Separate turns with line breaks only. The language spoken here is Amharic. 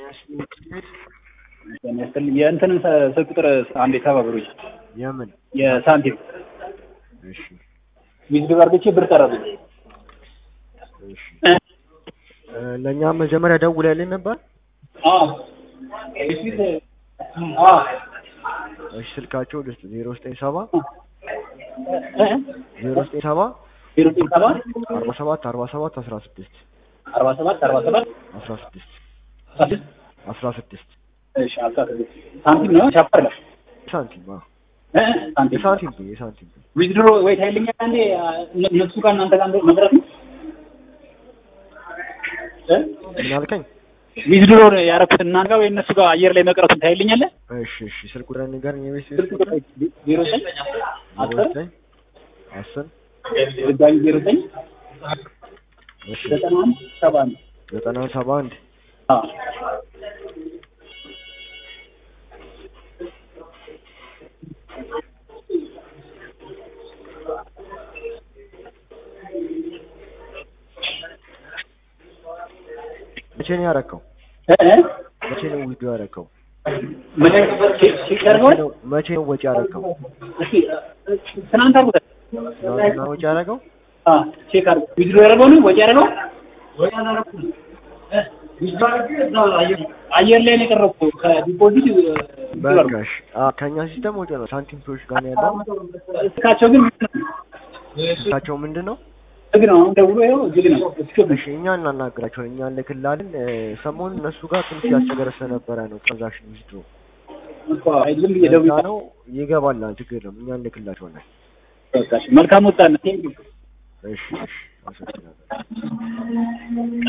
የእንትንን ስልክ ቁጥር አንዴ ተባብሩኝ።
የምን
የሳንቲም
እሺ
ዊዝድሮ አድርጌ ብር ጠራብኝ።
እሺ እ ለእኛ መጀመሪያ ደውለህልን ነበር?
አዎ እሺ አዎ
እሺ ስልካቸው ልስጥ ዜሮ ዘጠኝ ሰባ
እ
ዜሮ ዘጠኝ ሰባ
ዜሮ ዘጠኝ ሰባ
አርባ ሰባት አርባ ሰባት አስራ ስድስት
አርባ ሰባት አርባ ሰባት
አስራ ስድስት
ስድስት
አስራ ስድስት
እሺ አስራ ስድስት ሳንቲም ነው ቻፓር ነው
ሳንቲም አዎ
እ ሳንቲም
የሳንቲም ብር የሳንቲም ብር
ዊዝድሮ ወይ ታይልኛ አንዴ እነ- እነሱ ጋር እናንተ ጋር መድረስ ነው እ
ምን አልከኝ?
ዊዝድሮ ያደረኩት እናንተ ጋር ወይ እነሱ ጋር አየር ላይ መቅረቱን ታይልኛለህ?
እሺ እሺ ስልክ ቁጥር ንገረኝ የቤት
ስልክ ቁጥር ዜሮ ዘጠኝ
ዜሮ
አስር
ዘጠኝ አስር
ድጋሚ ዜሮ ዘጠኝ
እሺ
ዘጠና አንድ ሰባ አንድ
ዘጠና ሰባ አንድ
አዎ
መቼ ነው ያረከው?
እ እ
መቼ ነው ዊዶ ያረከው?
ምን ሲቀርበው
መቼ ነው መቼ ነው ወጪ ያረከው?
እስኪ ትናንት አድርጎታል።
ትናንትና ወጪ ያረከው?
አዎ ቼክ አድርጎ ዊዝድሮ ያደረገው ነው ወጪ ያደረገው ወጪ አላደረኩም። እ ዊዝድሮ አድርጌ እዛው አየር አየር ላይ ነው የቀረብኩት ከዲፖዚት
በቃሽ አ ከኛ ሲስተም ወጪ ነው። ሳንቲም ቶች ጋር ነው ያለው።
እስካቸው ግን
ስልካቸው ምንድን ነው?
ዝግ ነው። አሁን ደውሎ ይኸው ዝግ ነው። እስኪ
እሺ እኛ እናናግራቸዋለን። እኛ እንልክልሃለን። እ ሰሞኑን እነሱ ጋር ትንሽ ያስቸገረ ስለነበረ ነው ትራንዛክሽን ዊዝድሮ
እኮ ዝም ብዬ ደውዬ
ለዛ ነው ይገባል። ችግር የለም እኛ እንልክላቸዋለን።
በቃ እሺ፣ መልካም ወጣነት።
እሺ እሺ አመሰግናለሁ።